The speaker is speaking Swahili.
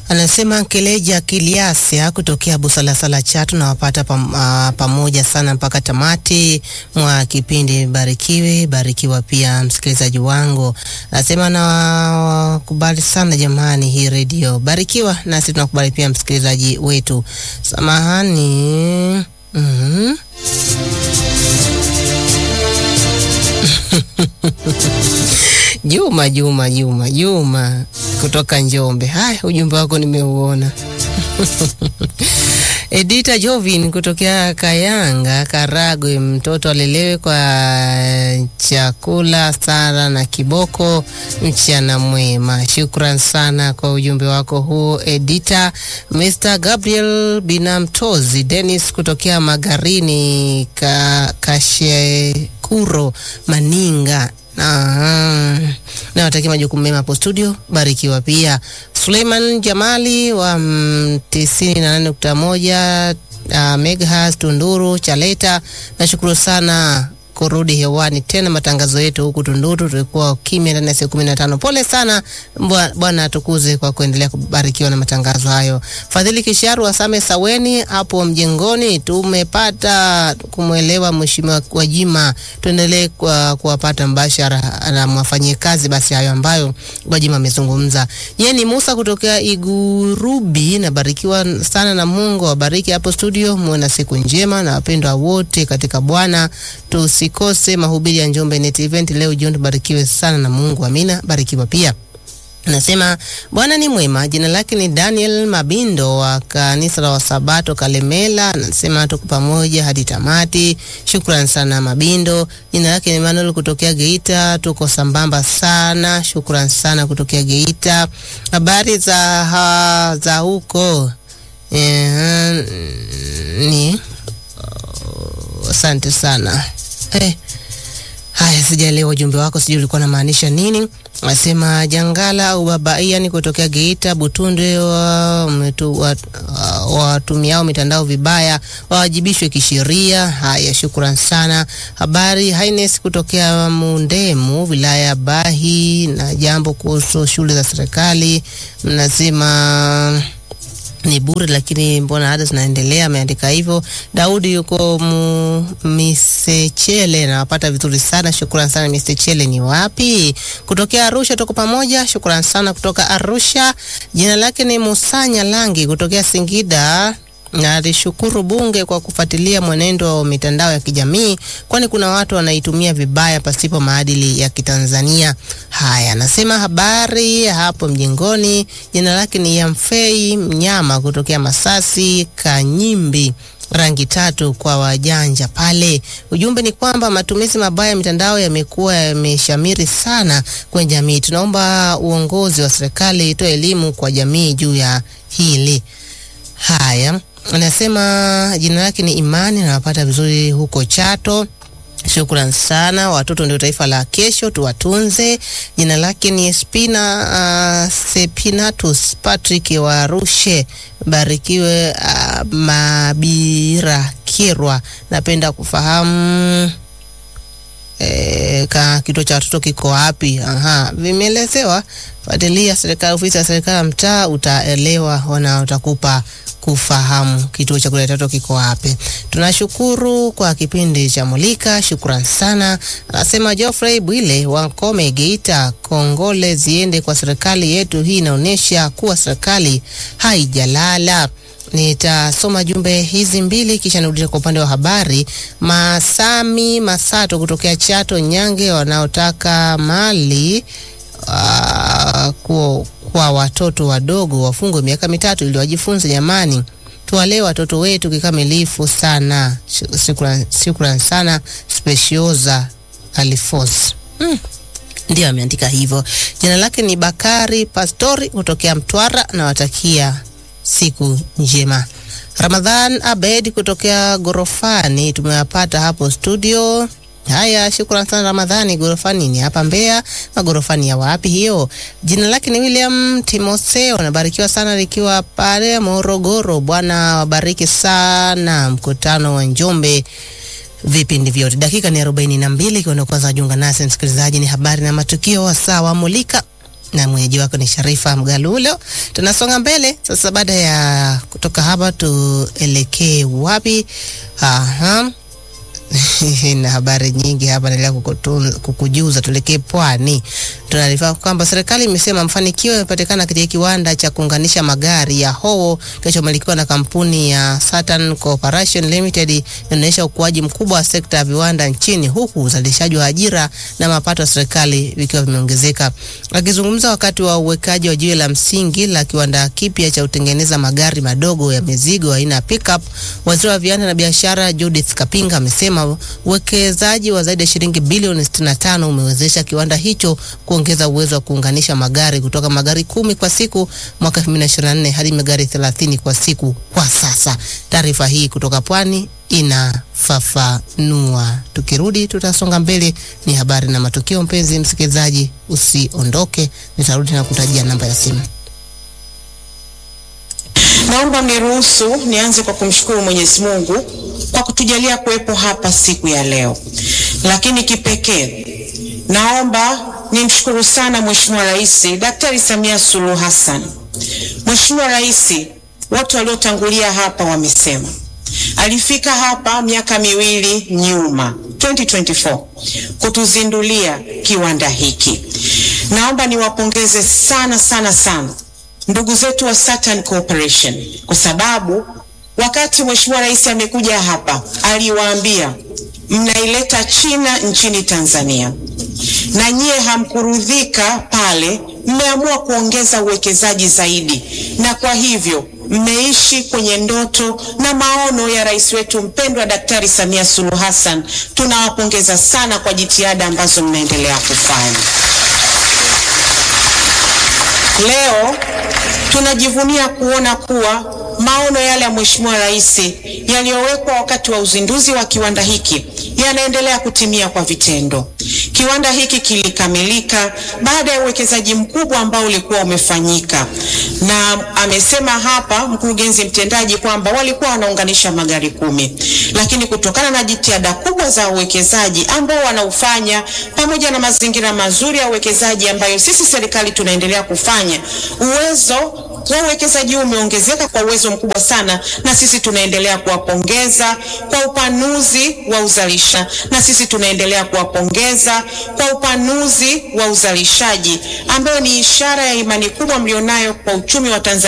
Anasema Keleja Kiliasia kutokea Busalasala Chatu, na wapata pam, uh, pamoja sana mpaka tamati mwa kipindi. Barikiwe, barikiwa pia msikilizaji wangu. Anasema nawakubali sana jamani, hii redio barikiwa, nasi tunakubali pia msikilizaji wetu. Samahani. mm-hmm. Juma Juma Juma Juma kutoka Njombe. Haya, ujumbe wako nimeuona. Edita Jovin kutokea Kayanga, Karagwe, mtoto alelewe kwa chakula sara na kiboko, mchana mwema. Shukran sana kwa ujumbe wako huo Edita. Mr Gabriel Binamtozi Dennis kutokea Magarini, ka, Kashekuro, Maninga na watakia majukumu mema hapo studio, barikiwa pia. Suleiman Jamali wa tisini na nane nukta moja uh, megahertz Tunduru Chaleta, nashukuru sana kurudi hewani tena matangazo yetu huku Tunduru. Tulikuwa kimya ndani ya siku kumi na tano. Pole sana Bwana atukuze kwa kuendelea kubarikiwa na matangazo hayo. Fadhili Kisharu Wasame Saweni hapo mjengoni, tumepata kumwelewa Mheshimiwa Gwajima, tuendelee kuwapata mbashara na mwafanyie kazi basi hayo ambayo Gwajima amezungumza. Yeye ni Musa kutokea Igurubi, nabarikiwa sana na Mungu awabariki hapo studio, muwe na siku njema na wapendwa wote katika Bwana tusi kose mahubiri ya Njombe Net Event leo jioni. Tubarikiwe sana na Mungu, amina. Barikiwa pia. Nasema Bwana ni mwema. Jina lake ni Daniel Mabindo wa kanisa la Wasabato Kalemela. Anasema tuko pamoja hadi tamati. Shukran sana Mabindo. Jina lake ni Emmanuel kutokea Geita, tuko sambamba sana. Shukran sana kutokea Geita. Habari za ha, za huko e, ni asante uh, sana Eh, haya sijaelewa ujumbe wako, sijui ulikuwa unamaanisha nini. Nasema Jangala au Baba Ian kutokea Geita Butunde, watumiao wa, wa mitandao vibaya wawajibishwe kisheria. Haya, shukran sana. Habari Haines kutokea Mundemu wilaya ya Bahi, na jambo kuhusu shule za serikali mnasema ni bure lakini mbona ada zinaendelea? Ameandika hivyo. Daudi yuko Misechele, nawapata vizuri sana, shukrani sana. Misechele ni wapi? Kutokea Arusha, tuko pamoja, shukrani sana kutoka Arusha. Jina lake ni Musanya Langi kutokea Singida na alishukuru bunge kwa kufuatilia mwenendo wa mitandao ya kijamii, kwani kuna watu wanaitumia vibaya pasipo maadili ya Kitanzania. Haya, anasema habari hapo mjengoni. Jina lake ni Yamfei Mnyama kutokea Masasi Kanyimbi rangi tatu kwa wajanja pale. Ujumbe ni kwamba matumizi mabaya ya mitandao yamekuwa yameshamiri sana kwenye jamii. Tunaomba uongozi wa serikali itoe elimu kwa jamii juu ya hili. Haya, anasema jina lake ni Imani, nawapata vizuri huko Chato. Shukran sana. Watoto ndio taifa la kesho, tuwatunze. Jina lake ni Spina uh, Sepinatus Patrick wa Rushe. Barikiwe uh, Mabira Kirwa. Napenda kufahamu E, ka kituo cha watoto kiko wapi? Aha, vimeelezewa. Fuatilia serikali, ofisi ya serikali ya mtaa, utaelewa wana utakupa kufahamu kituo cha kuleta watoto kiko wapi. Tunashukuru kwa kipindi cha Mulika, shukran sana. Anasema Geoffrey Bwile wa Nkome Geita, kongole ziende kwa serikali yetu. Hii inaonyesha kuwa serikali haijalala. Nitasoma jumbe hizi mbili kisha nirudisha kwa upande wa habari. Masami Masato kutokea Chato Nyange, wanaotaka mali uh, kwa, kwa watoto wadogo wafungwe miaka mitatu ili wajifunze. Jamani, tuwalee watoto wetu kikamilifu sana. Shukran, shukran sana Specioza Alifos hmm. Ndio ameandika hivyo. Jina lake ni Bakari Pastori kutokea Mtwara, nawatakia siku njema. Ramadhan Abed kutokea Gorofani, tumewapata hapo studio. Haya, shukrani sana Ramadhani. Gorofani ni hapa Mbeya, magorofani ya wapi hiyo? Jina lake ni William Timotheo, nabarikiwa sana likiwa pale Morogoro. Bwana wabariki sana mkutano wa Njombe vipindi vyote. Dakika ni arobaini na mbili ikiwa ndio kwanza wajiunga nasi msikilizaji, ni habari na matukio wasaa wa Mulika na mwenyeji wako ni Sharifa Mgalulo. Tunasonga mbele sasa. Baada ya kutoka hapa, tuelekee wapi? Aha. na habari nyingi hapa naendelea kukujuza. Tuelekee pwani. Tunaarifa kwamba serikali imesema mafanikio yamepatikana katika kiwanda cha kuunganisha magari ya Howo kinachomilikiwa na kampuni ya Saturn Corporation Limited, inaonyesha ukuaji mkubwa wa sekta ya viwanda nchini, huku uzalishaji wa ajira na mapato ya serikali vikiwa vimeongezeka. Akizungumza wakati wa uwekaji wa jiwe la msingi la kiwanda kipya cha kutengeneza magari madogo ya mizigo aina ya pickup, waziri wa viwanda na biashara Judith Kapinga amesema uwekezaji wa zaidi ya shilingi bilioni 65 umewezesha kiwanda hicho kuongeza uwezo wa kuunganisha magari kutoka magari kumi kwa siku mwaka 2024 hadi magari 30 kwa siku kwa sasa. Taarifa hii kutoka Pwani inafafanua. Tukirudi tutasonga mbele, ni habari na matukio. Mpenzi msikilizaji, usiondoke, nitarudi na kutajia namba ya simu. Naomba mniruhusu nianze kwa kumshukuru Mwenyezi Mungu kwa kutujalia kuwepo hapa siku ya leo, lakini kipekee naomba nimshukuru sana Mheshimiwa Rais Daktari Samia Suluhu Hassan. Mheshimiwa Rais, wote waliotangulia hapa wamesema alifika hapa miaka miwili nyuma 2024 kutuzindulia kiwanda hiki. Naomba niwapongeze sana sana sana ndugu zetu wa Saturn Corporation kwa sababu wakati Mheshimiwa Rais amekuja hapa aliwaambia mnaileta China nchini Tanzania, na nyie hamkurudhika pale, mmeamua kuongeza uwekezaji zaidi, na kwa hivyo mmeishi kwenye ndoto na maono ya rais wetu mpendwa Daktari Samia Suluhu Hassan. Tunawapongeza sana kwa jitihada ambazo mnaendelea kufanya. Leo tunajivunia kuona kuwa maono yale ya Mheshimiwa Rais yaliyowekwa wakati wa uzinduzi wa kiwanda hiki yanaendelea kutimia kwa vitendo. Kiwanda hiki kilikamilika baada ya uwekezaji mkubwa ambao ulikuwa umefanyika, na amesema hapa mkurugenzi mtendaji kwamba walikuwa wanaunganisha magari kumi, lakini kutokana na jitihada kubwa za uwekezaji ambao wanaufanya pamoja na mazingira mazuri ya uwekezaji ambayo sisi serikali tunaendelea kufanya, uwezo wa uwekezaji huu umeongezeka kwa uwezo mkubwa sana, na sisi tunaendelea kuwapongeza kwa upanuzi wa uzalisha, na sisi tunaendelea kuwapongeza kwa upanuzi wa uzalishaji ambayo ni ishara ya imani kubwa mlionayo kwa uchumi wa Tanzania.